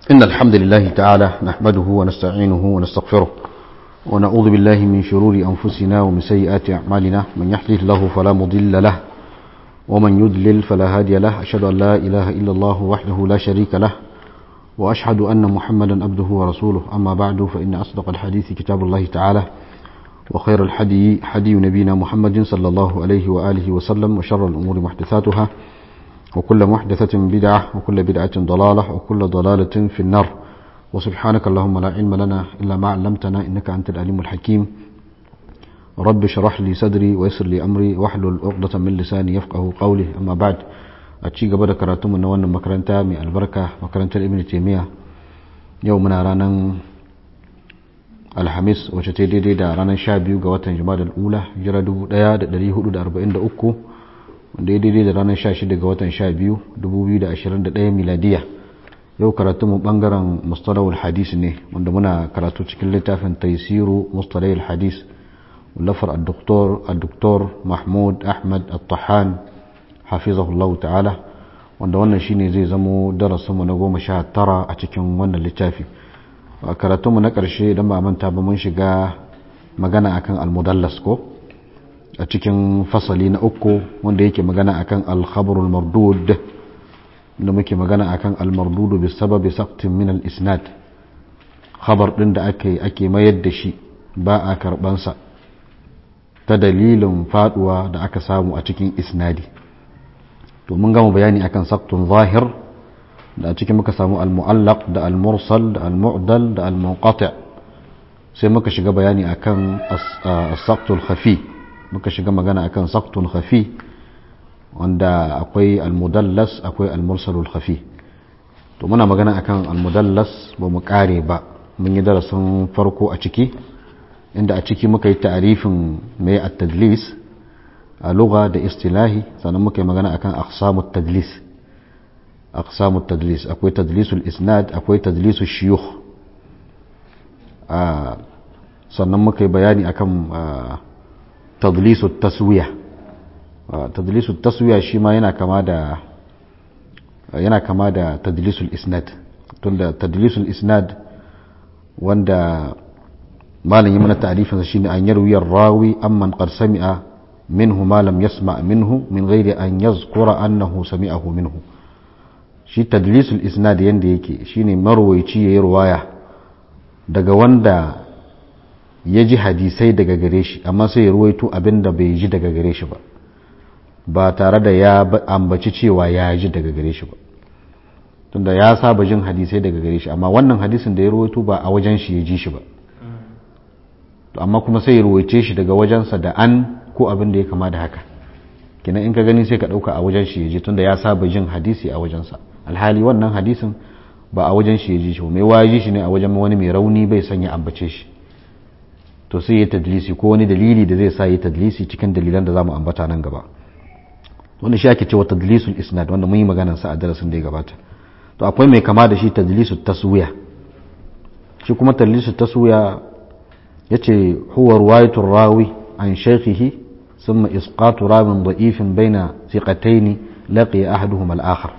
إن الحمد لله تعالى نحمده ونستعينه ونستغفره ونعوذ بالله من شرور أنفسنا ومن سيئات أعمالنا من يحده الله فلا مضل له ومن يضلل فلا هادي له أشهد أن لا إله إلا الله وحده لا شريك له وأشهد أن محمدا عبده ورسوله أما بعد فإن أصدق الحديث كتاب الله تعالى وخير الحدي حدي نبينا محمد صلى الله عليه وآله وسلم وشر الأمور محدثاتها وكل محدثة بدعة وكل بدعة ضلالة وكل ضلالة في النار وسبحانك اللهم لا علم لنا إلا ما علمتنا إنك أنت العليم الحكيم رب اشرح لي صدري ويسر لي أمري واحلل عقدة من لساني يفقه قولي أما بعد أتشي قبل كراتم من وانا مكرنتا من البركة مكرنتا ابن تيمية يومنا رانا alhamis wacce ta daidai da ranar sha biyu ga watan jima'a ula jira 1443 wanda ya daidai da ranar sha shida ga watan sha biyu 2021 miladiya yau karatu mu bangaren mustalahul hadis ne wanda muna karatu cikin littafin taisiru mustalahul hadis lafar al-doktor mahmud ahmad al-tahan hafizahullahu ta'ala wanda wannan shine zai zamo darasinmu na goma sha tara a cikin wannan littafi a karatunmu na ƙarshe idan ba manta ba mun shiga magana akan almudallas ko a cikin fasali na uku wanda yake magana akan alkhabarul mardud da muke magana akan almardudu bi sababi saqtin min al-isnad khabar din da ake ake mayar da shi ba a karban sa ta dalilin faduwa da aka samu a cikin isnadi to mun gama bayani akan saqtun zahir da a cikin muka samu al-mu'allaq da al-mursal da al-mu'dal da al-munqati sai muka shiga bayani akan as-saqtul khafi muka shiga magana akan saqtul khafi wanda akwai al-mudallas akwai al-mursalul khafi to muna magana akan al-mudallas ba mu kare ba mun yi darasin farko a ciki inda a ciki muka yi ta'arifin mai at-tadlis a lugha da istilahi sannan muka yi magana akan aqsamut tadlis أقسام التدليس أكوي تدليس الإسناد أكوي تدليس الشيوخ آه sannan muka yi bayani akan tadlisu taswiya tadlisu taswiya shi ma yana kama da yana kama da tadlisul isnad tunda tadlisul isnad wanda malam yi mana ta'rifinsa shine an yarwi rawi amman qad sami'a minhu ma lam yasma' minhu min ghairi an yazkura annahu sami'ahu minhu shi tadlisul isnad yanda yake shine marwaici yayi ruwaya daga wanda ya ji hadisai daga gare shi amma sai ya ruwaito abinda bai ji daga gare shi ba ba tare da ya ambaci cewa ya ji daga gare shi ba tunda ya saba jin hadisai daga gare shi amma wannan hadisin da ya ruwaito ba a wajen shi ya ji shi ba amma kuma sai ya ruwaice shi daga wajensa da an ko abin da ya kama da haka kenan in ka gani sai ka ɗauka a wajen shi ya ji tunda ya saba jin hadisi a wajensa alhali wannan hadisin ba a wajen shi ya ji shi mai waji shi ne a wajen wani mai rauni bai sanya ambace shi to sai ya tadlisi ko wani dalili da zai sa ya tadlisi cikin dalilan da zamu ambata nan gaba wanda shi ake cewa tadlisul isnad wanda mun yi maganar sa a darasin da ya gabata to akwai mai kama da shi tadlisul taswiya shi kuma tadlisul taswiya yace huwa ruwayatul rawi an shaykhihi ثم إسقاط راو ضعيف بين ثقتين لقي أحدهما الآخر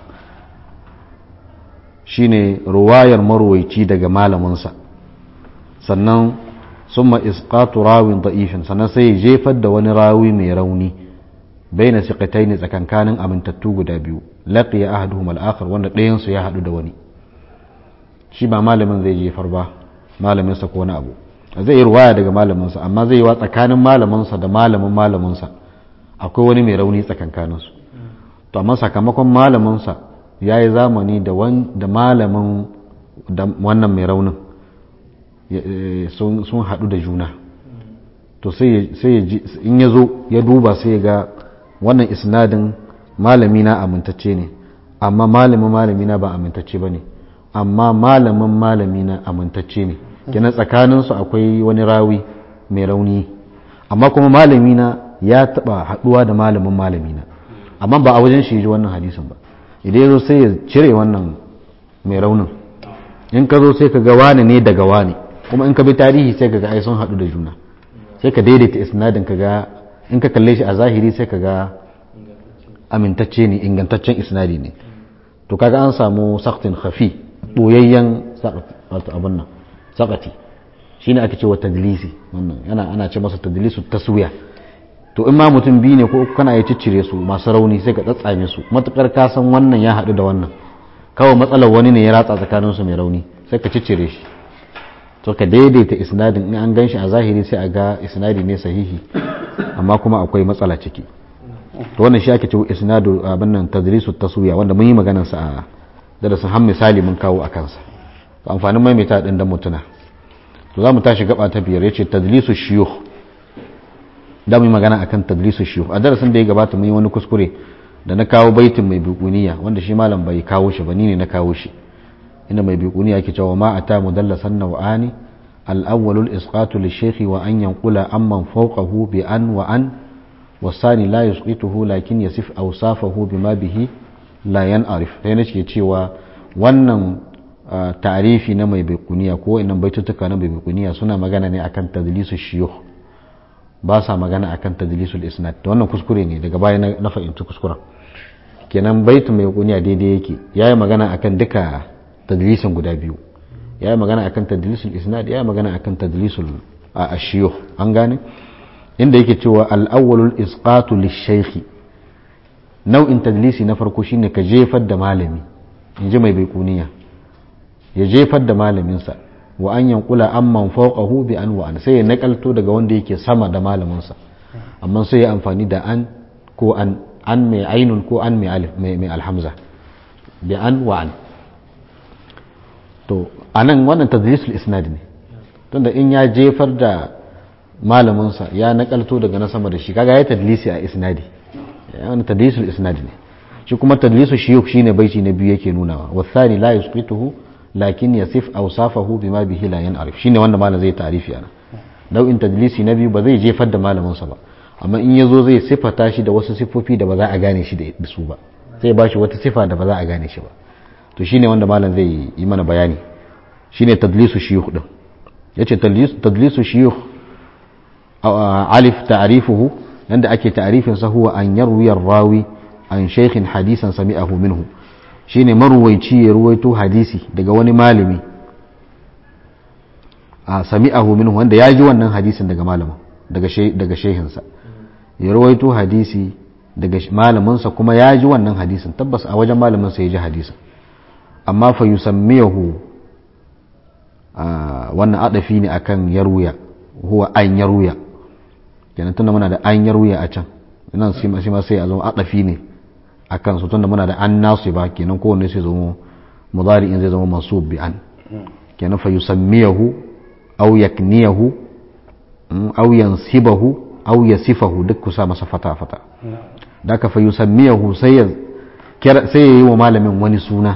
shine ruwayar marwaici daga malaminsa sannan summa isqatu rawin da'ifin sannan sai ya jefar da wani rawi mai rauni baina siqataini tsakankanin amintattu guda biyu laqiya ahaduhum al-akhar wanda ɗayan su ya hadu da wani shi ba malamin zai jefar ba malamin sa ko wani abu zai yi ruwaya daga malamin sa amma zai yi wa tsakanin malamin sa da malamin malamin sa akwai wani mai rauni tsakankanin su to amma sakamakon malamin sa ya yi zamani da malamin wannan mai raunin sun haɗu da juna to sai in ya zo ya duba sai ga wannan isnadin malami na amintacce ne amma malamin malami na ba amintacce ba ne amma malamin malami na amintacce ne kina tsakaninsu akwai wani rawi mai rauni amma kuma malami na ya taɓa haɗuwa da malamin malami na amma ba a wajen shi ji wannan hadisin ba idan zo sai ya cire wannan mai raunin in ka zo sai ka ga wani ne daga wani kuma in ka bi tarihi sai ka ga ai sun haɗu da juna sai ka daidaita isnadin ka ga in ka kalle shi a zahiri sai ka ga amintacce ne ingantaccen isnadi ne to kaga an samu saktin khafi boyayyen abin nan sakati shine ake cewa tadlisi wannan yana ana ce masa tadlisu taswiya to in ma mutum biyu ne ko kana ya ciccire su masu rauni sai ka tsatsame su matukar ka san wannan ya haɗu da wannan kawai matsalar wani ne ya ratsa tsakanin su mai rauni sai ka ciccire shi to ka daidaita isnadin in an gan shi a zahiri sai a ga isnadi ne sahihi amma kuma akwai matsala ciki to wannan shi ake cewa isnadu abin nan tadrisu taswiya wanda mun yi maganar sa a darasin har misali mun kawo a kansa to amfanin maimaita din dan mutuna to za mu tashi gaba ta biyar yace tadlisu shuyukh da mu yi magana akan tadlisu shuyukh a darasin da ya gabata mun yi wani kuskure da na kawo baitin mai biquniya wanda shi malam bai kawo shi ba ni ne na kawo shi inda mai biquniya yake cewa ma ata mudallasan naw'ani al-awwal al-isqatu lish-shaykh wa an yanqula amman fawqahu bi an wa an والثاني لا يسقطه لكن يصف أوصافه بما به لا ينعرف sai nake cewa wannan ta'arifi na mai baikuniya ko inan baitutuka na mai baikuniya suna magana ne akan tadlisu shiyukh ba sa magana akan tadlisul isnad da wannan kuskure ne daga baya na fahimci kuskuren kenan baitu mai baikuniya daidai yake yayi magana akan duka tadlisin guda biyu yayi magana akan tadlisul isnad yayi magana akan tadlisul ashiyukh an gane inda yake cewa al'awwalul isqatu lishaykhi nau'in tadlisi na farko shine ka jefar da malami in ji mai baikuniya ya jefar da malaminsa wa an yankula amman fawqahu bi an wa an sai ya nakalto daga wanda yake sama da malaminsa amma sai ya amfani da an ko an an mai ainun ko an mai alif mai alhamza bi an wa an to anan wannan tadlisul isnad ne tunda in ya jefar da malaminsa ya nakalto daga na sama da shi kaga ya tadlisi a isnadi wani tadlisul isnadi ne shi kuma tadlisu shiyuk shine baiti na biyu yake nunawa wasani la yusqituhu lakin yasif awsafahu bima bihi la yan'arif shine wanda malam zai ta'rifi ana nau'in tadlisi na biyu ba zai jefar da malaminsa ba amma in yazo zai sifata shi da wasu sifofi da ba za a gane shi da su ba zai bashi wata sifa da ba za a gane shi ba to shine wanda malam zai yi mana bayani shine tadlisu shiyuk din yace tadlisu shiyuk alif ta'rifuhu yanda ake ta'rifin sa huwa an yarwi rawi an shaykhin hadisan sami'ahu minhu shine marwaici ya ruwaito hadisi daga wani malami a sami'ahu minhu wanda ya ji wannan hadisin daga malamin daga daga shehinsa ya ruwaito hadisi daga malaminsa kuma ya ji wannan hadisin tabbas a wajen malamin sa ya ji hadisin amma fa yusammiyahu wannan adafi ne akan yarwiya huwa an yarwiya kenan tunda muna da an yarwiya a can nan shi ma sai a zama adafi ne a kan su tunda muna da an nasu ba kenan kowanne sai zama mudari in zai zama mansub bi an kenan fa yusammiyahu aw yakniyahu aw yansibahu aw yasifahu duk kusa masa fata fata da ka fa yusammiyahu sai ya sai ya yi wa malamin wani suna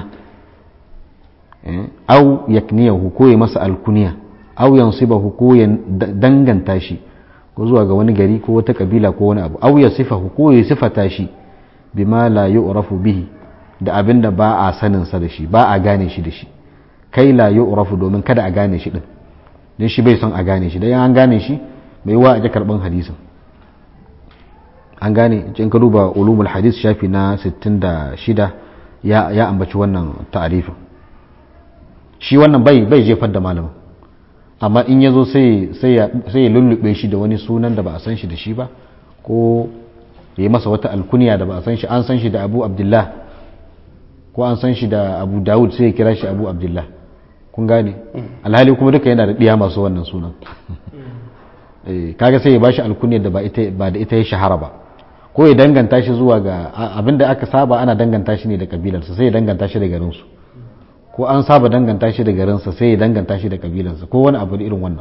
aw yakniyahu ko ya masa alkuniya aw yansibahu ko ya danganta shi ko zuwa ga wani gari ko wata kabila ko wani abu aw ya sifahu ko ya sifata shi bima la yu'rafu bihi da abin da ba a sanin sa da shi ba a gane shi da shi kai la yu'rafu domin kada a gane shi din dan shi bai son a gane shi dan an gane shi bai wa a karban hadisin an gane in ka duba ulumul hadis shafi na 66 ya ya ambaci wannan ta'arifin shi wannan bai bai jefar da malamin amma in ya zo sai ya lullube shi da wani sunan da ba a san shi da shi ba ko ya yi masa wata alkuniya da ba a san shi an san shi da abu abdullah ko an san shi da abu dawud sai ya kira shi abu abdullah kun gane alhali kuma duka yana da ɗiya masu wannan sunan kaga sai ya bashi alkuniyar da ba da ita ya shahara ba ko ya danganta shi zuwa ga abinda aka saba ana danganta shi ne da kabilarsa sai ya danganta shi da garinsu ko an saba danganta shi da garinsa sai ya danganta shi da kabilansa ko wani abu irin wannan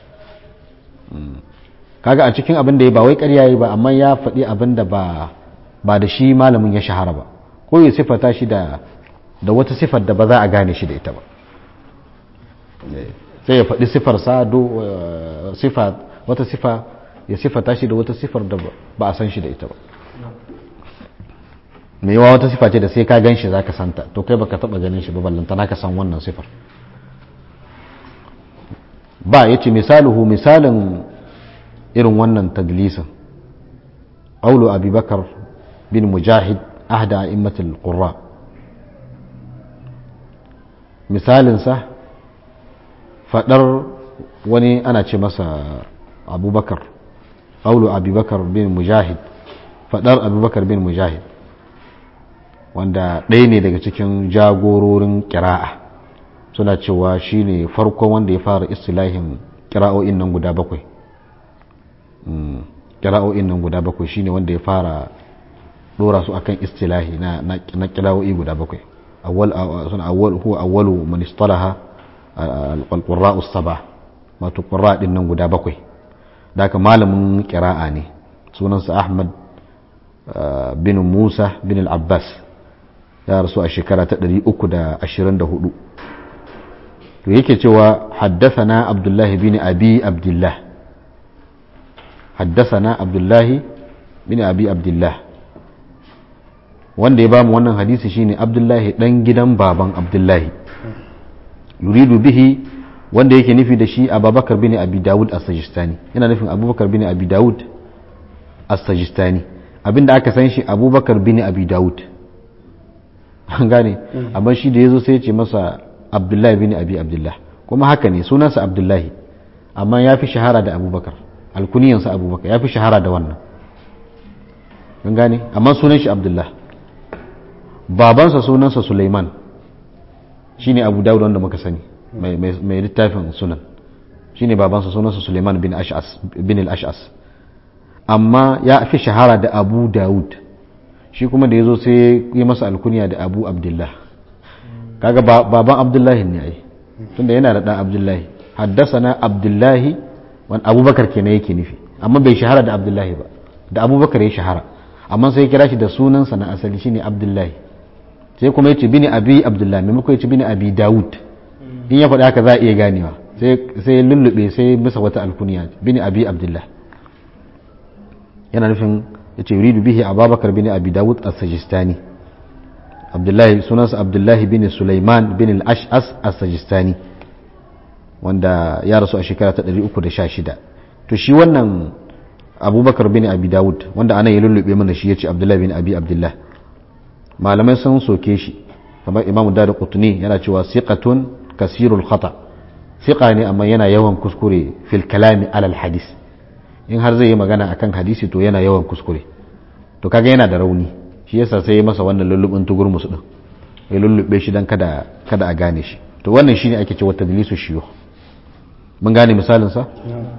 kaga a cikin abin da ya ba wai ƙarya yi ba amma ya faɗi abin da ba ba da shi malamin ya shahara ba ko ya sifata shi da da wata sifar da ba za a gane shi da ita ba sai ya faɗi sifar sa do sifa wata sifa ya sifata shi da wata sifar da ba a san shi da ita ba mai yawa wata sifa ce da sai ka gan shi za ka santa to kai baka taba ganin shi ba ballantana ka san wannan sifar ba ya ce misaluhu misalin irin wannan tadlisin aulu abubakar bin mujahid ahda a'immatul qurra misalinsa fadar wani ana ce masa abubakar ƙaulu abubakar bin mujahid fadar abubakar bin mujahid wanda ɗaya ne daga cikin jagororin kira'a suna cewa shi ne farkon wanda ya fara istilahin kira'o'in nan guda bakwai kira'o'in nan guda bakwai shine wanda ya fara dora su akan istilahi na na kira'o'i guda bakwai awwal suna awwal huwa awwalu man istalaha al-qurra'u as-sab'a wato qurra din nan guda bakwai daga malamin kira'a ne sunansa Ahmad bin Musa bin al-Abbas ya rasu a shekara ta 324 to yake cewa haddathana Abdullah bin Abi Abdullah haddathana Abdullah bin Abi Abdullah wanda ya bamu wannan hadisi shine Abdullahi dan gidan baban Abdullahi yuridu bihi wanda yake nufi da shi Abubakar bin Abi Dawud as-Sajistani yana nufin Abubakar bin Abi Dawud as-Sajistani abinda aka san shi Abubakar bin Abi Dawud an gane amma shi da yazo sai ya ce masa Abdullahi bin Abi Abdullah kuma haka ne sunansa Abdullahi amma ya fi shahara da Abubakar alkuniyansa Abubakar ya fi shahara da wannan an gane amma sunan shi Abdullah babansa sunansa Suleiman shine Abu Dawud wanda muka sani mai littafin sunan shine babansa sunansa Suleiman bin Ash'as bin al-Ash'as amma ya fi shahara da Abu Dawud shi kuma da yazo sai ya masa alkunya da Abu Abdullah kaga baban Abdullahi ne ai tunda yana da dan Abdullahi haddasana Abdullahi wani Abubakar kenan yake nufi amma bai shahara da Abdullahi ba da Abubakar ya shahara amma sai ya kira shi da sunansa na asali shine Abdullahi sai kuma yace bini abi Abdullahi maimakon yace bini abi Dawud in ya faɗi haka za a iya ganewa sai lullube sai bisa wata alkuniya bini abi Abdullah yana nufin yace yuridu bihi Abubakar bini abi Dawud as-Sajistani Abdullahi sunansa Abdullahi bin Sulaiman bin al-Ash'as as-Sajistani wanda ya rasu a shekara ta 316 to shi wannan abubakar bin abi dawud wanda ana yi lullube mana shi ya ce abdullahi bin abi abdullah malamai sun soke shi kamar imamu da qutni yana cewa siqatun kasirul khata siqa ne amma yana yawan kuskure fil kalami alal hadis in har zai yi magana akan hadisi to yana yawan kuskure to kaga yana da rauni shi yasa sai ya masa wannan lullubin tugurmus din ya lullube shi dan kada kada a gane shi to wannan shine ake cewa tadlisu shiyo mun gane misalin sa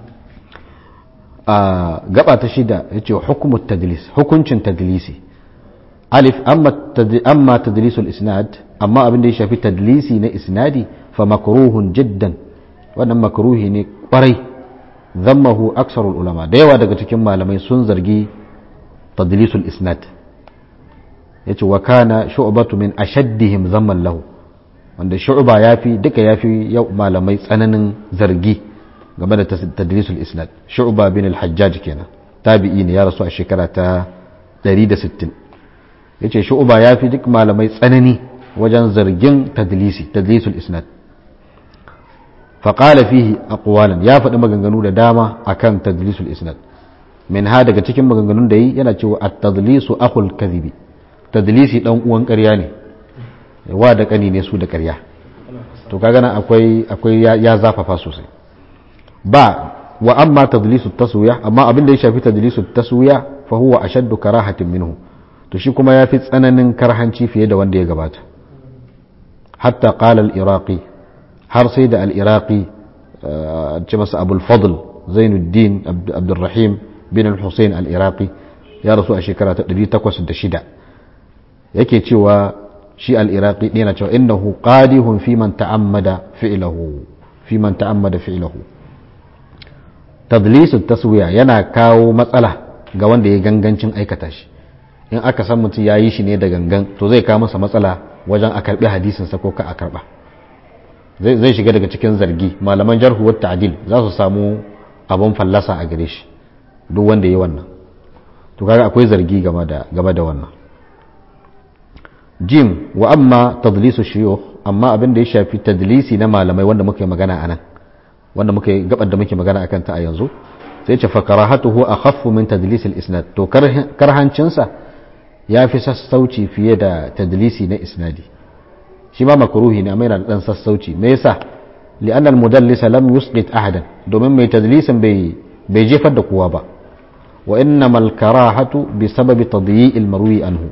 a gaba ta shida yace hukumut tadlis hukuncin tadlisi alif amma amma tadlisul isnad amma abin da ya shafi tadlisi na isnadi fa makruhun jiddan wannan makruhi ne kwarai zammahu aksarul ulama da yawa daga cikin malamai sun zargi tadlisul isnad yace wa kana shu'batu min ashaddihim zamman lahu wanda shu'ba yafi duka yafi yau malamai tsananin zargi game da tadlisul isnad shu'ba bin al-hajjaj kenan tabi'i ne ya rasu a shekara ta 160 yace shu'ba yafi duk malamai tsanani wajen zargin tadlisi tadlisul isnad فقال فيه أقوالا يا faɗi maganganu da dama akan tadlisul isnad min ha daga cikin maganganun da yi yana cewa at-tadlisu akhul kadhibi tadlisi dan uwan ƙarya ne wa da kani ne su da ƙarya to kaga nan akwai akwai ya zafafa sosai ba wa amma tadlisu taswiya amma abin da ya shafi tadlisu taswiya fa huwa ashaddu karahatin minhu to shi kuma yafi tsananin karhanci fiye da wanda ya gabata hatta qala al-iraqi har sai da al-iraqi ce masa abul fadl zainuddin abdurrahim bin al-husayn al-iraqi ya rasu a shekara ta 806 yake cewa shi al-iraqi ne yana cewa innahu qadihun fi man ta'ammada fi'lahu fi man ta'ammada fi'lahu tadlisu taswiya yana kawo matsala ga wanda ya gangancin aikata shi in aka san mutum ya yi shi ne da gangan to zai kawo masa matsala wajen a karbi hadisinsa ko ka a karba zai shiga daga cikin zargi malaman jarhu wa ta'dil za su samu abun fallasa a gare shi duk wanda ya wannan to kaga akwai zargi game da game da wannan jim wa amma tadlisu shuyukh amma abin da ya shafi tadlisi na malamai wanda muke magana anan wanda muke gabar da muke magana akan ta a yanzu sai ce fa karahatuhu akhaffu min tadlis al-isnad to karhancin sa yafi sassauci fiye da tadlisi na isnadi shi ma makruhi ne amma yana da dan sassauci me yasa li'anna al-mudallis lam yusqit ahadan domin mai tadlisin bai bai jefar da kowa ba wa innamal karahatu bi sababi tadyi'il marwi anhu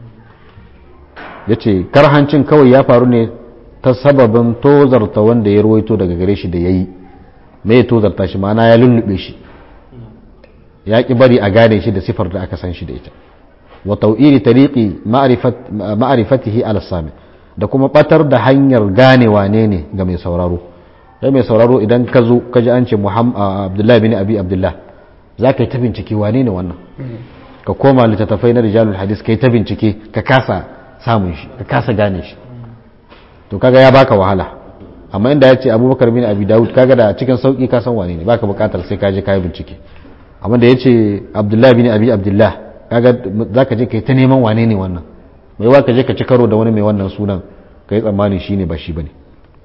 yace karhancin kawai ya faru ne ta sababin tozarta wanda ya ruwaito daga gare shi da yayi me ya tozarta shi ma'ana ya lullube shi ya ki bari a gane shi da sifar da aka san shi da ita wa tau'iri tariqi ma'rifatihi ala sami da kuma batar da hanyar gane wane ne ga mai sauraro sai mai sauraro idan ka zo ka ji an ce abdullahi bin abi abdullah za ka yi ta bincike wane ne wannan ka koma littattafai na rijalul hadis ka yi ta bincike ka kasa samun shi ka kasa gane shi to kaga ya baka wahala amma inda ya ce abubakar bin abi dawud kaga da cikin sauki ka san wane ne baka bukatar sai ka je ka yi bincike amma da ya ce abdullahi bin abi abdullah kaga za ka je ka yi ta neman wane ne wannan mai wa ka je ka ci karo da wani mai wannan sunan ka yi tsammanin shi ne ba shi ba ne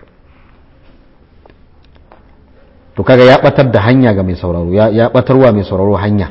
to kaga ya batar da hanya ga mai sauraro ya batarwa mai sauraro hanya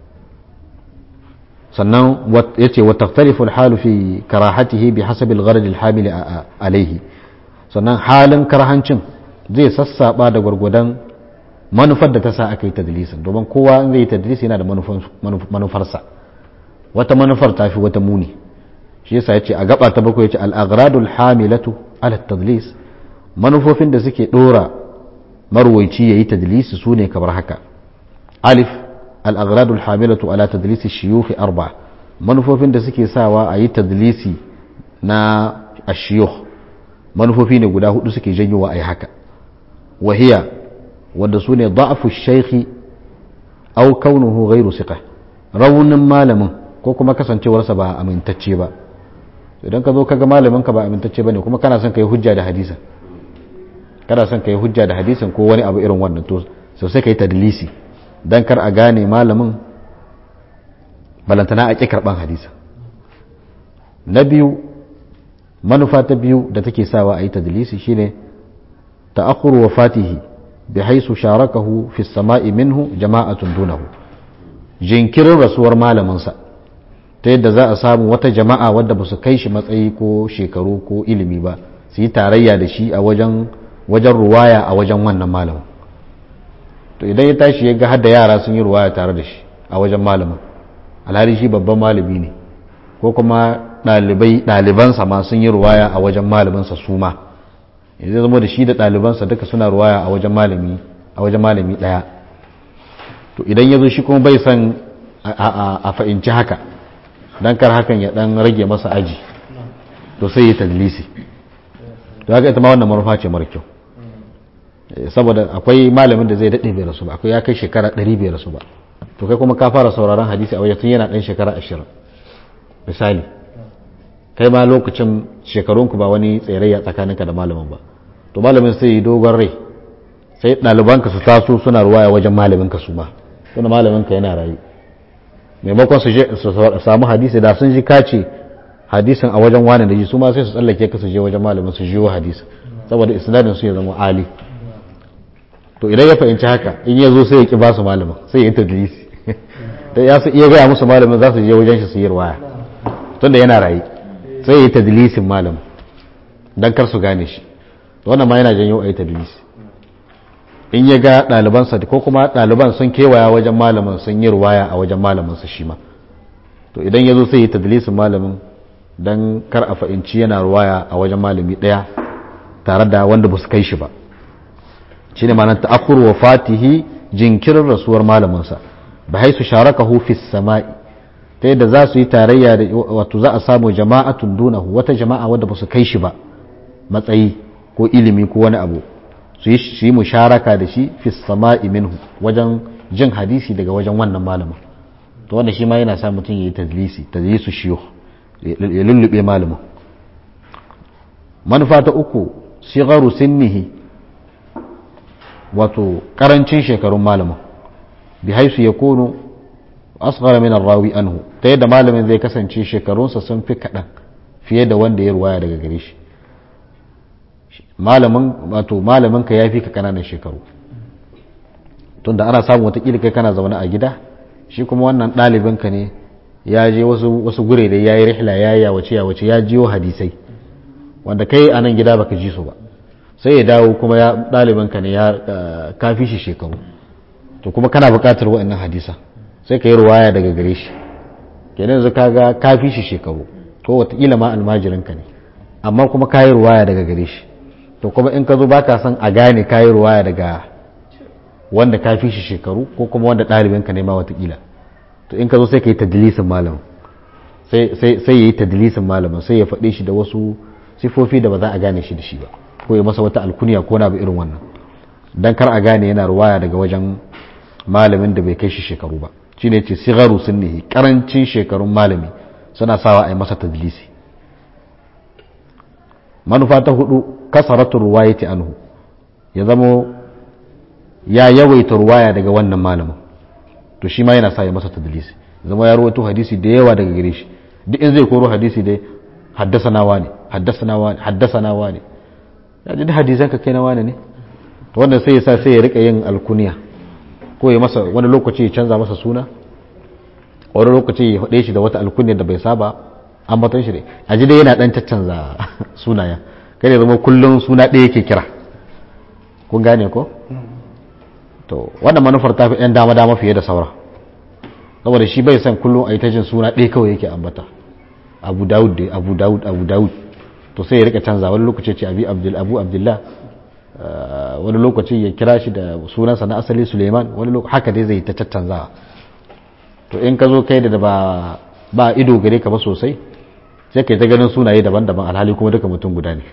sannan ya ce wata tarifin halu fi karahatihi bi hasabil gharadil hamili alaihi sannan halin karhancin zai sassaba da gwargwadon manufar da ta sa aka yi tadlisin domin kowa in zai yi tadlisi yana da manufarsa wata manufar ta fi wata muni shi yasa ya ce a gaba ta bakwai ya ce al'agradul hamilatu ala tadlis manufofin da suke dora marwaici ya yi tadlisi su ne kamar haka alif al'agradul hamilatu ala tadlisi shiyuhi arba manufofin da suke sawa a yi tadlisi na ashiyuh manufofi ne guda hudu suke janyowa a yi haka wahiya wanda su ne da'afu shaikhi au kaunuhu ghairu siqa raunin malamin ko kuma kasancewarsa ba amintacce ba idan ka zo kaga malamin ka ba amintacce bane kuma kana son ka yi hujja da hadisin kana son ka yi hujja da hadisin ko wani abu irin wannan to so sai ka yi tadlisi dan kar a gane malamin balantana a ƙi karɓan hadisin na biyu manufa ta biyu da take sawa a yi tadlisi shine ta'akhuru wafatihi bi haisu sharakahu fi sama'i minhu jama'atun dunahu jinkirin rasuwar malaminsa ta yadda za a samu wata jama'a wadda ba su kai shi matsayi ko shekaru ko ilimi ba su yi tarayya da shi a wajen wajen ruwaya a wajen wannan malamin to idan ya tashi ya ga hadda yara sun yi ruwaya tare da shi a wajen malamin alhali shi babban malami ne ko kuma ɗalibai ɗalibansa ma sun yi ruwaya a wajen malaminsa su ma yanzu zama da shi da ɗalibansa duka suna ruwaya a wajen malami a wajen malami ɗaya to idan ya zo shi kuma bai san a fahimci haka don kar hakan ya ɗan rage masa aji to sai ya tadlisi to haka ita ma wannan manufa ce mara kyau saboda akwai malamin da zai daɗe bai rasu ba akwai ya kai shekara ɗari bai rasu ba to kai kuma ka fara sauraron hadisi a wajen tun yana ɗan shekara ashirin misali kai ma lokacin shekarunku ba wani tserayya tsakaninka da malamin ba to malamin sai yi dogon rai sai ɗalibanka su taso suna ruwaya wajen malaminka su ma suna malaminka yana rayu maimakon su samu hadisi da sun ji kace hadisin a wajen wani da ji su ma sai su tsallake ka su je wajen malamin su jiwo hadisi saboda isnadin su ya zama ali to idan ya fahimci haka in ya zo sai ya ki ba su malamin sai ya yi tadlisi da ya su iya gaya musu malamin za su je wajen shi su yi ruwaya tunda yana rayu sai ya yi tadlisin malamin don kar su gane shi wannan ma yana janyo a yi tadlisi in ya ga ɗalibansa ko kuma ɗaliban sun kewaya wajen malamin sun yi ruwaya a wajen malaminsa shi ma to idan ya zo sai yi tadlisin malamin don kar a fahimci yana ruwaya a wajen malami ɗaya tare da wanda ba su kai shi ba shi ne ma'anar ta'akhur wa fatihi jinkirin rasuwar malaminsa ba haisu sharakahu fi sama'i ta yadda za su yi tarayya da wato za a samu jama'atun dunahu wata jama'a wadda ba su kai shi ba matsayi ko ilimi ko wani abu su yi musharaka da shi fi sama'i minhu wajen jin hadisi daga wajen wannan malamin to wanda shi ma yana sa mutum ya yi tadlisi tadlisu shiyo ya lullube malamin manufa ta uku sigaru sinnihi wato karancin shekarun malamin bi haisu ya kono asghara min rawi anhu ta yadda malamin zai kasance shekarunsa sun fi kaɗan fiye da wanda ya ruwaya daga gare shi malamin wato malamin ka yafi ka kananan shekaru tunda ana samu watakila kai kana zaune a gida shi kuma wannan ɗalibin ka ne ya je wasu wasu gure da yayi rihla yayi yawace yawace ya jiyo hadisai wanda kai a nan gida baka ji su ba sai ya dawo kuma ya ɗalibanka ne ya kafi shi shekaru to kuma kana buƙatar waɗannan hadisa sai ka yi ruwaya daga gare shi kenan yanzu kaga kafi shi shekaru ko wataƙila ma almajirinka ne amma kuma ka yi ruwaya daga gare shi to kuma in ka zo baka son a gane ka yi ruwaya daga wanda ka fi shi shekaru ko kuma wanda ɗalibinka ne ma watakila to in ka zo sai ka yi tadilisin malamin sai ya yi tadilisin malamin sai ya faɗe shi da wasu sifofi da ba za a gane shi da shi ba ko ya masa wata alkuniya ko na bi irin wannan dan kar a gane yana ruwaya daga wajen malamin da bai kai shi shekaru ba shi ne ce sigaru sunnihi karancin shekarun malami suna sawa a yi masa tadilisi manufa ta hudu kasaratu ruwayati anhu ya zamo ya yawaita ruwaya daga wannan malamin to shi ma yana sa ya masa tadlisi zama ya rawaito hadisi da yawa daga gare shi duk in zai koro hadisi dai haddasa nawa ne haddasa nawa ne haddasa nawa ne ya ji da hadisan ka kai na wani ne to wannan sai ya sa sai ya rika yin alkuniya ko ya masa wani lokaci ya canza masa suna wani lokaci ya faɗe shi da wata alkuniya da bai saba an batan shi ne a ji dai yana dan caccanza sunaya kai ya zama kullum suna ɗaya yake kira kun gane ko to wannan manufar ta fi 'yan dama-dama fiye da saura saboda shi bai san kullum a yi ta jin suna ɗaya kawai yake ambata abu dawud dai abu dawud abu dawud to sai ya rika canza wani lokaci ce abi abdul abu abdullah wani lokaci ya kira shi da sunansa na asali suleiman wani lokaci haka dai zai ta caccanza to in ka zo kai da ba ba ido gare ka ba sosai sai kai ta ganin sunaye daban-daban alhali kuma duka mutum guda ne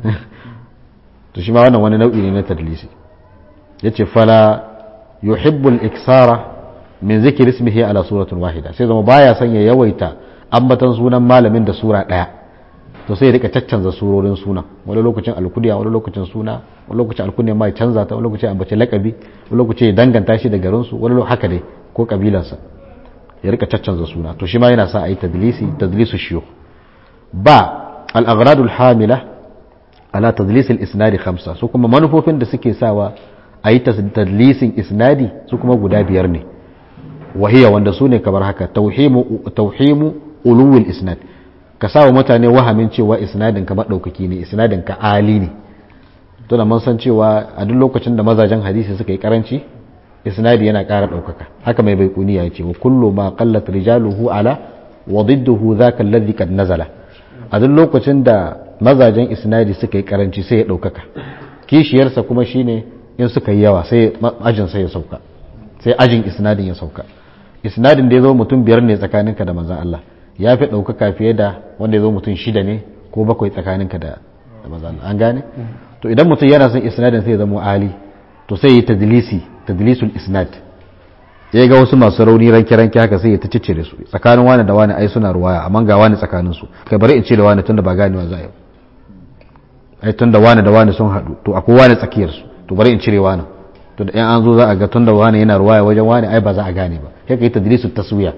to shi ma wannan wani nau'i ne na tadlisi yace fala yuhibbul iksara min zikir ismihi ala suratin wahida sai zama baya son ya yawaita ambatan sunan malamin da sura daya to sai ya rika caccanza surorin suna wani lokacin alkudiya wani lokacin suna wani lokacin alkudiya ma ya canza ta wani lokacin ambace lakabi wani lokacin ya danganta shi da garin su wani haka dai ko kabilansa ya rika caccanza suna to shi ma yana sa a yi tadlisi tadlisu shiyo ba al-agradul hamila ala tadlisil isnadi khamsa su kuma manufofin da suke sawa a yi tadlisin isnadi su kuma guda biyar ne wahiya wanda su ne kamar haka tauhimu uluwil isnad ka sa mutane wahamin cewa isnadin ka maɗaukaki ne isnadin ka ali ne to da mun san cewa a duk lokacin da mazajen hadisi suka yi karanci isnadi yana ƙara ɗaukaka haka mai baikuni ya ce wa kullu ma qallat rijaluhu ala wa didduhu dhaka alladhi qad nazala a duk lokacin da mazajen isnadi suka yi karanci sai ya ɗaukaka kishiyarsa kuma shine in suka yi yawa sai ajin sai ya sauka sai ajin isnadin ya sauka isnadin da ya zo mutum biyar ne tsakaninka da manzan Allah ya fi ɗaukaka fiye da wanda ya zo mutum shida ne ko bakwai tsakaninka da manzan Allah an gane to idan mutum yana son isnadin sai ya zama ali to sai yi tadlisi tadlisul isnad ya ga wasu masu rauni ranke ranke haka sai ya ta ciccire su tsakanin wani da wani ai suna ruwaya amma ga wani tsakanin su kai bari in ce da wani tunda ba ganewa za a yi ai tunda wani da wani sun haɗu to akwai wani tsakiyar su to bari in cire wani to da yan an zo za a ga tun da wani yana ruwaya wajen wani ai ba za a gane ba sai ka yi tadlisu taswiya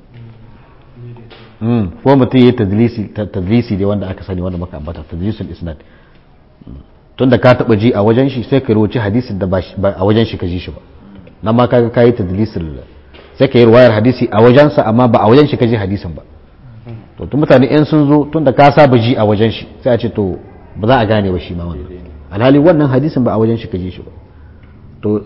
ko mutum yi tadlisi da wanda aka sani wanda maka ambata tadlisul isnad tun da ka taba ji a wajen shi sai ka rubuci hadisin da ba a wajen shi ka ji shi ba nan ma kaga kayi tadlisul sai ka yi ruwayar hadisi a wajensa amma ba a wajen shi ka ji hadisin ba to tun mutane in sun zo tun da ka saba ji a wajen shi sai a ce to ba za a gane ba shi ma wannan alhali wannan hadisin ba a wajen shi ka ji shi ba to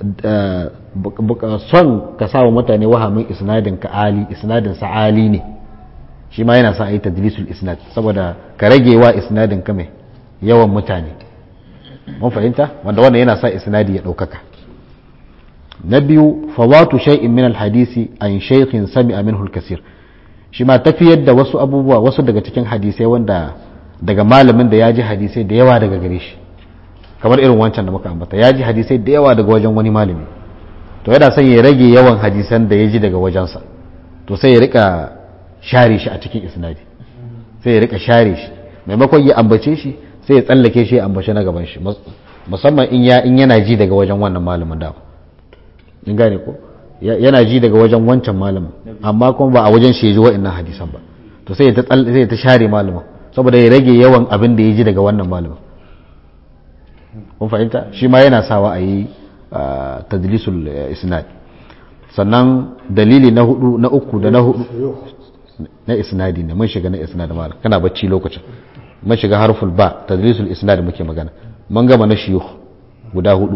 son ka sa wa mutane wahamin isnadin ka ali isnadin sa ali ne shi ma yana sa a yi tadlisul isnad saboda ka rage wa isnadin ka mai yawan mutane mun fahimta wanda wannan yana sa isnadi ya ɗaukaka na biyu fawatu shay'in min alhadisi an shaykhin sami'a minhu al-kasir shi ma tafiyar da wasu abubuwa wasu daga cikin hadisai wanda daga malamin da ya ji hadisai da yawa daga gare shi kamar irin wancan da muka ambata ya ji hadisai da yawa daga wajen wani malami to yana son ya rage yawan hadisan da ya ji daga wajensa to sai ya rika share shi a cikin isnadi sai ya rika share shi maimakon ya ambace shi sai ya tsallake shi ya ambace na gaban shi musamman in ya in yana ji daga wajen wannan malamin da in gane ko yana ji daga wajen wancan malamin amma kuma ba a wajen shi ya ji wa'annan hadisan ba to sai ya ta sai ya ta share malamin saboda ya rage yawan abin da ya ji daga wannan malamin kun fahimta shi ma yana sawa a yi tadlisul isnad sannan dalili na hudu na uku da na hudu na isnadi ne mun shiga na isnad malam kana bacci lokacin mun shiga harful ba tadlisul isnad muke magana mun gama na shiyukh guda hudu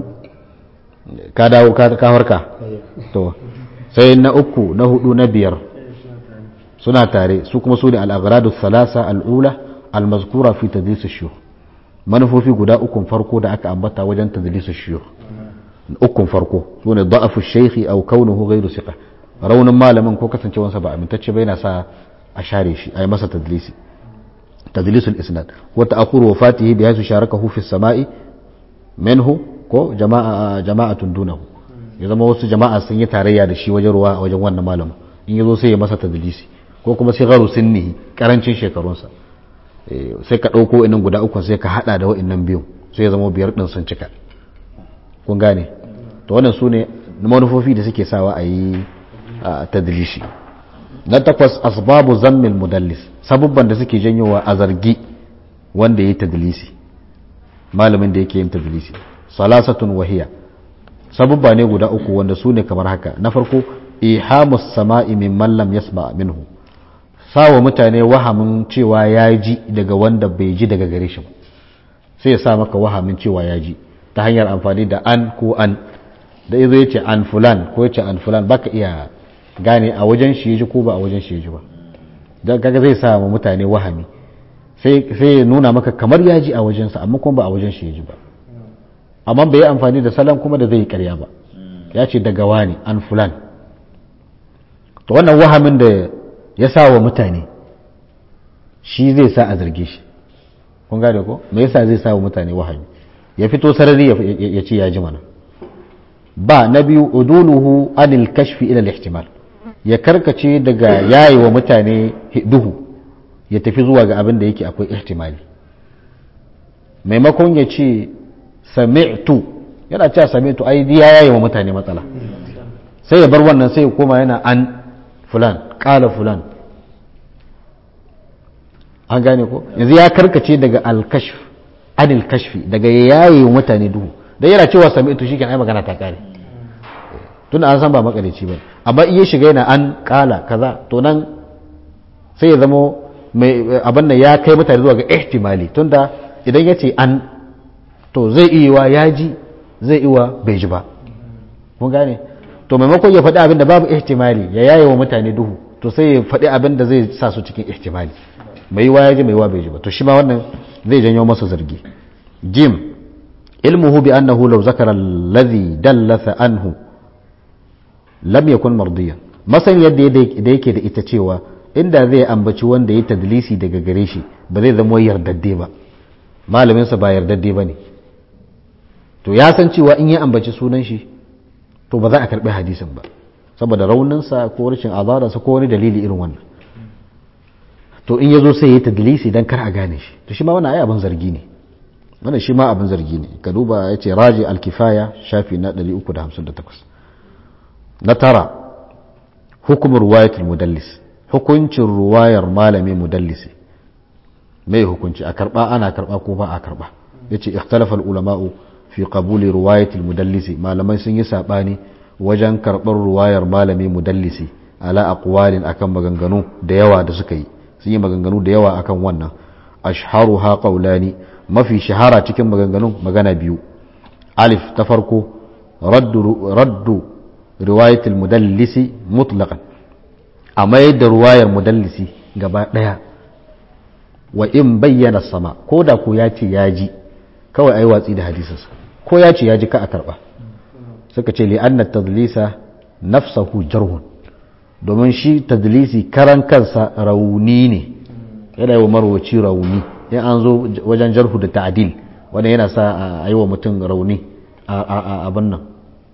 ka dawo ka ka harka to sai na uku na hudu na biyar suna tare su kuma su ne al-aghradu thalatha al-ula al-mazkura fi tadlis ash-shuyukh manufofi guda ukun farko da aka ambata wajen tadlis ash-shuyukh ukun farko su ne da'afu ash-shaykh aw kaunuhu ghayru thiqa raunin malamin ko kasancewansa ba amintacce ba yana sa a share shi a yi masa tadlisi tadlisul isnad wa ta'khur wafatihi bi haythu sharakahu fi as-sama'i minhu ko jama'a jama'atun dunahu ya zama wasu jama'a sun yi tarayya da shi wajen ruwa a wajen wannan malamin in yazo sai ya masa tadlisi ko kuma sai garu sinnihi karancin shekarunsa sai ka dauko inan guda uku sai ka hada da wa'annan biyu sai ya zama biyar din sun cika kun gane to wannan sune manufofi da suke sawa a yi tadlishi na takwas asbabu zammil mudallis sabubban da suke janyowa a zargi wanda ya yi tadlisi malamin da yake yin tadlisi salasatun wahiya sabubba ne guda uku wanda su ne kamar haka na farko ihamus sama'i min mallam yasma minhu sawa mutane wahamin cewa ya ji daga wanda bai ji daga gare shi ba sai ya sa maka wahamin cewa ya ji ta hanyar amfani da an ko an da izo yace an fulan ko yace an fulan baka iya gane a wajen shi ya ji ko ba a wajen shi ya ji ba don kaga zai sa wa mutane wahami sai ya nuna maka kamar ya ji a wajensa amma kuma ba a wajen shi ya ji ba amma bai yi amfani da salon kuma da zai yi karya ba ya ce daga wani an fulan to wannan wahamin da ya sa wa mutane shi zai sa a zarge shi kun gane ko me yasa zai sa wa mutane wahami ya fito sarari ya ce ya ji mana ba na biyu uduluhu anil kashfi ila al-ihtimal ya karkace daga yayi wa mutane duhu ya tafi zuwa ga abin da yake akwai ihtimali maimakon ya ce sami'tu yana cewa sami'tu ai ya yayi wa mutane matsala sai ya bar wannan sai ya koma yana an fulan kala fulan an gane ko yanzu ya karkace daga al-kashf anil kashfi daga yayi wa mutane duhu da yana cewa sami'tu shi ai magana ta kare tun an san ba makarici ba amma iya shiga yana an kala kaza to nan sai ya zamo mai abin nan ya kai mutane zuwa ga ihtimali tunda idan ya ce an to zai iya wa ya ji zai iya bai ji ba mun gane to maimakon ya faɗi abin da babu ihtimali ya yaye wa mutane duhu to sai ya faɗi abin da zai sa su cikin ihtimali mai wa ya ji mai wa bai ji ba to shi ma wannan zai janyo masa zargi jim ilmuhu bi annahu law zakara alladhi dallatha anhu lam yakun mardiyan masan yadda da yake da ita cewa inda zai ambaci wanda ya tadlisi daga gare shi ba zai zama yardadde ba malaminsa ba yardadde ba ne to ya san cewa in ya ambaci sunan shi to ba za a karbi hadisin ba saboda rauninsa ko rashin azaransa ko wani dalili irin wannan to in ya zo sai ya tadlisi don kar a gane shi to shi ma wannan ai abin zargi ne wannan shi ma abin zargi ne ka duba ya ce raji alkifaya shafi na 358 na tara hukumar ruwayatul mudallis hukuncin ruwayar malami mudallisi mai hukunci a karba ana karba ko ba a karba yace ikhtalafa ulama'u fi qabuli ruwayatil mudallisi malamai sun yi sabani wajen karbar ruwayar malami mudallisi ala aqwalin akan maganganu da yawa da suka yi sun yi maganganu da yawa akan wannan ashharuha qawlani mafi shahara cikin maganganun magana biyu alif ta farko raddu raddu riwayatul mudallisi mutlaqan a mayar da ruwayar mudallisi gaba daya wa in bayyana sama ko da ko ya ce ya ji kawai ai watsi da hadisinsa ko ya ce ya ji ka a karba suka ce li'anna tadlisa nafsahu jarhun domin shi tadlisi karan kansa rauni ne yana yi wa marwaci rauni in an zo wajen jarhu da ta'adil wanda yana sa a yi wa mutum rauni a abin nan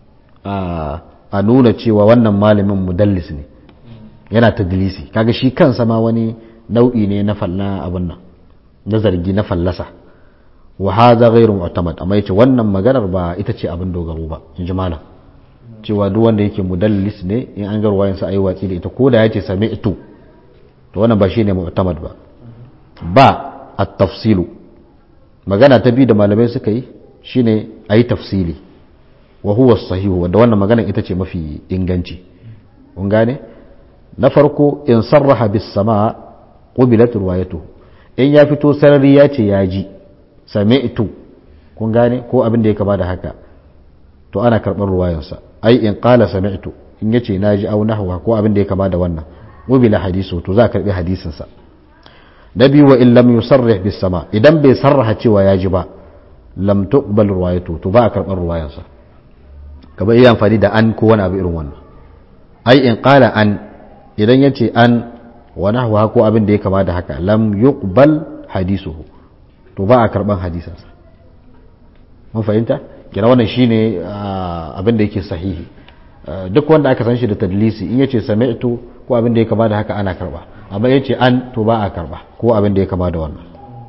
a nuna cewa wannan malamin mudallis ne yana tadlisi kaga shi kansa ma wani nau'i ne na falla abin nan na zargi na fallasa wa hadha ghairu mu'tamad amma yace wannan maganar ba ita ce abin dogaro ba in ji malam cewa duk wanda yake mudallis ne in an ga ruwayan sa ayi watsi da ita ko da yace sami'tu to wannan ba shine mu'tamad ba ba at-tafsilu magana ta biyu da malamai suka yi shine ayi tafsili wa huwa sahihu wanda wannan magana ita ce mafi inganci kun gane na farko in sarraha bis sama qubilat riwayatu in ya fito sarari ya ce ya ji sami'tu kun gane ko abin da ya kama da haka to ana karɓar ruwayansa ai in qala sami'tu in yace naji au nahwa ko abin da ya kama da wannan wubila hadisu to za a karɓi hadisinsa na biyu wa in lam yusarrih bis sama idan bai sarraha cewa ya ji ba lam tuqbal ruwayatu to ba a karɓar ruwayansa kamar iya amfani da an ko wani abu irin wannan ai in qala an idan yace an wa nahwa ko abin da ya kama da haka lam yuqbal hadisuhu to ba a karɓan hadisinsa mun fahimta kira wannan shine abin da yake sahihi duk wanda aka san shi da tadlisi in yace sami'tu ko abin da ya kama da haka ana karba amma yace an to ba a karba ko abin da ya kama da wannan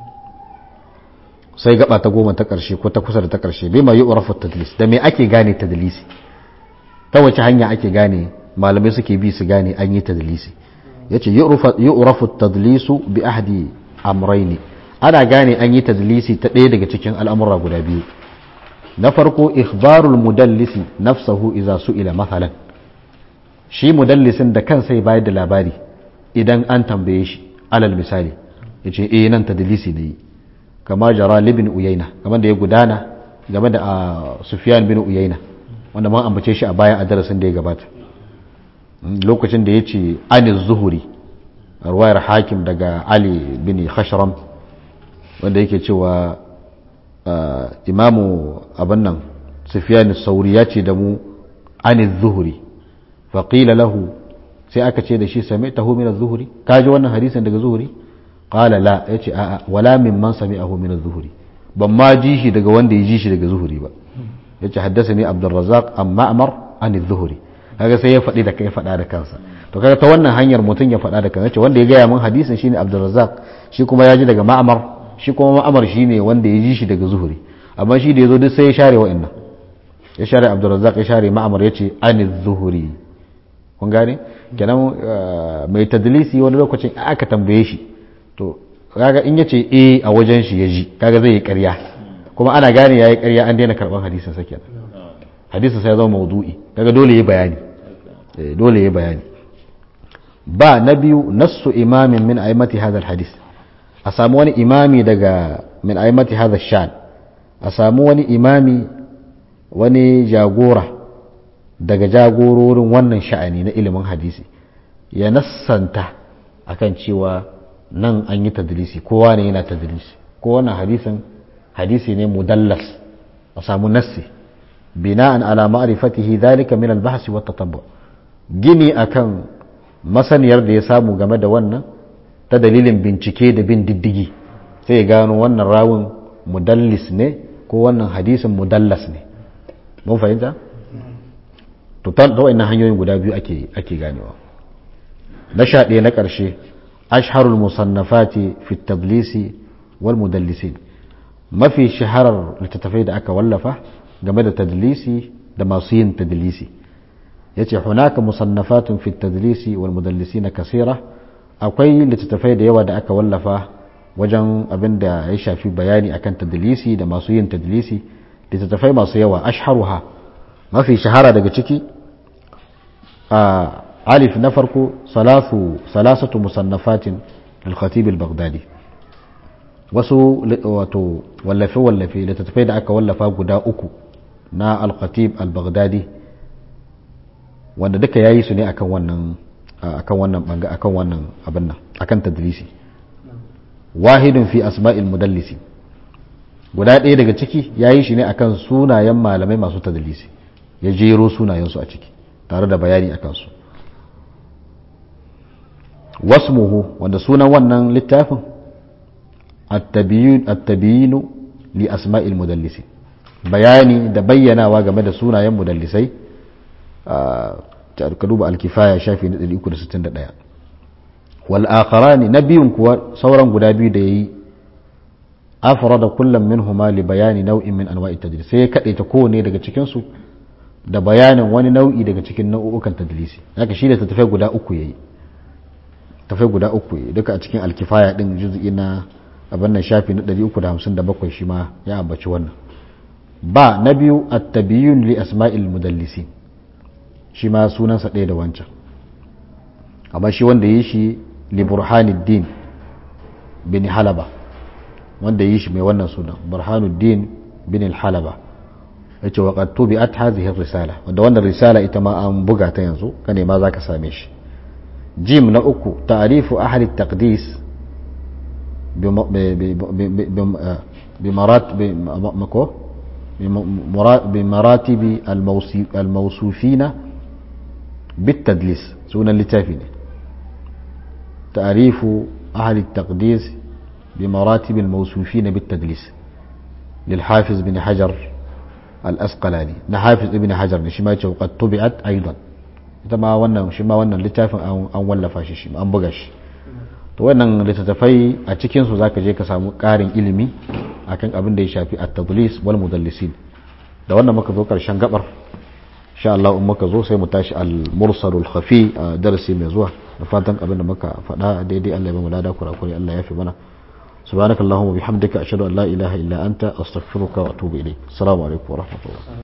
sai gaba ta goma ta karshe ko ta kusa da ta karshe bai ma yu'rafu tadlis da me ake gane tadlisi ta wace hanya ake gane malamai suke bi su gane an yi tadlisi yace yu'rafu tadlisu bi ahdi amrayni ana gane an yi tadlisi ta ɗaya daga cikin al'amura guda biyu na farko ikhbarul mudallisi nafsahu iza su'ila mathalan shi mudallisin da kansa ya bayar da labari idan an tambaye shi alal misali yace eh nan tadlisi ne kama jara libin uyaina kamar da ya gudana game da sufyan bin uyaina wanda man ambace shi a bayan a darasin da ya gabata lokacin da yace aniz zuhuri ruwayar hakim daga ali bin khashram wanda yake cewa imamu abin nan sufiyan sauri ya ce da mu ani zuhuri faƙila lahu sai aka ce da shi sami taho min zuhuri ka ji wannan hadisin daga zuhuri ƙala la ya ce a'a wala min man sami ahu min zuhuri ban ma ji shi daga wanda ya ji shi daga zuhuri ba ya ce haddasa ne abdulrazak an ma'amar ani zuhuri kaga sai ya faɗi da kai faɗa da kansa to kaga ta wannan hanyar mutum ya faɗa da kansa ce wanda ya gaya min hadisin shine abdulrazak shi kuma ya ji daga ma'amar shi kuma ma'amar shi ne wanda ya ji shi daga zuhuri amma shi da ya zo duk sai ya share wa'annan ya share abdurrazzaq ya share ma'amar ya ce ani zuhuri kun gane kenan mai tadlisi wani lokacin aka tambaye shi to kaga in yace eh a wajen shi ya ji kaga zai yi ƙarya kuma ana gane yayi ƙarya an daina karban hadisin sa kenan hadisin sa ya zama maudu'i kaga dole yayi bayani dole yayi bayani ba na biyu nassu imamin min aimati hadha hadis a samu wani imami daga min aimati hadha shan a samu wani imami wani jagora daga jagororin wannan sha'ani na ilimin hadisi ya nassanta akan cewa nan an yi tadlisi kowa ne yana tadlisi ko wannan hadisin hadisi ne mudallas a samu nassi bina'an ala ma'rifatihi dhalika min al-bahs wa tatabbu gini akan masaniyar da ya samu game da wannan ta dalilin bincike da bin diddigi sai ya gano wannan rawun mudallis ne ko wannan hadisin mudallas ne mun fahimta to ta wa'annan hanyoyin guda biyu ake ake ganewa na sha ɗaya na ƙarshe ashharul musannafati fi tablisi wal mudallisin mafi shaharar littattafai da aka wallafa game da tadlisi da masu yin tadlisi yace hunaka musannafatun fi tadlisi wal mudallisina kasira akwai littattafai da yawa da aka wallafa wajen abin da ya shafi bayani akan tadlisi da masu yin tadlisi littattafai masu yawa ashharuha mafi shahara daga ciki a alif na farko salatu salasatu musannafatin al-khatib al-baghdadi wasu wato wallafe wallafe littattafai da aka wallafa guda uku na al-khatib al-baghdadi wanda duka yayi su ne akan wannan akan wannan banga akan wannan abin nan akan tadlisi wahidun fi asma'il mudallisi guda ɗaya daga ciki yayi shi ne akan sunayen malamai masu tadlisi ya jero sunayensu a ciki tare da bayani akan su wasmuhu wanda sunan wannan littafin at-tabiyin li asma'il mudallisi bayani da bayyanawa game da sunayen mudallisai ka duba alkifaya shafi na 361 wal akharani na biyun kuwa sauran guda biyu da yayi afrada kullum minhuma li bayani nau'in min anwa'i tadlis sai ya kade ta kowane daga cikin su da bayanin wani nau'i daga cikin nau'ukan tadlisi haka shi da tafai guda uku yayi tafai guda uku yayi duka a cikin alkifaya din juz'i na abin nan shafi na 357 shi ma ya ambaci wannan ba na biyu at-tabiyyun li asma'il mudallisin shi ma sunansa ɗaya da wancan amma shi wanda yi shi li burhanuddin bin halaba wanda yi shi mai wannan sunan burhanuddin bin halaba ya ce waƙar tubi at hazihi risala wanda wannan risala ita ma an buga ta yanzu ka nema za ka same shi jim na uku ta'arifu ahli taqdis بمراتب الموصوفين بالتدليس سونا لتافين تعريف أهل التقديس بمراتب الموصوفين بالتدليس للحافظ بن حجر الأسقلاني نحافظ ابن حجر نشما وقد طبعت أيضا ita ma wannan shi ma wannan littafin an wallafa shi shi an buga shi to wannan littattafai a cikin su zaka je ka samu ƙarin ilimi akan abin da ya shafi at-tadlis wal mudallisin da wannan muka zo karshen gabar insha Allah in muka zo sai mu tashi al-mursalul khafi a darasi mai zuwa da fatan abin da muka faɗa daidai Allah ya ba mu lada kurakure Allah ya fi mana subhanakallahumma bihamdika ashhadu an la ilaha illa anta astaghfiruka wa atubu ilayk assalamu alaikum wa rahmatullah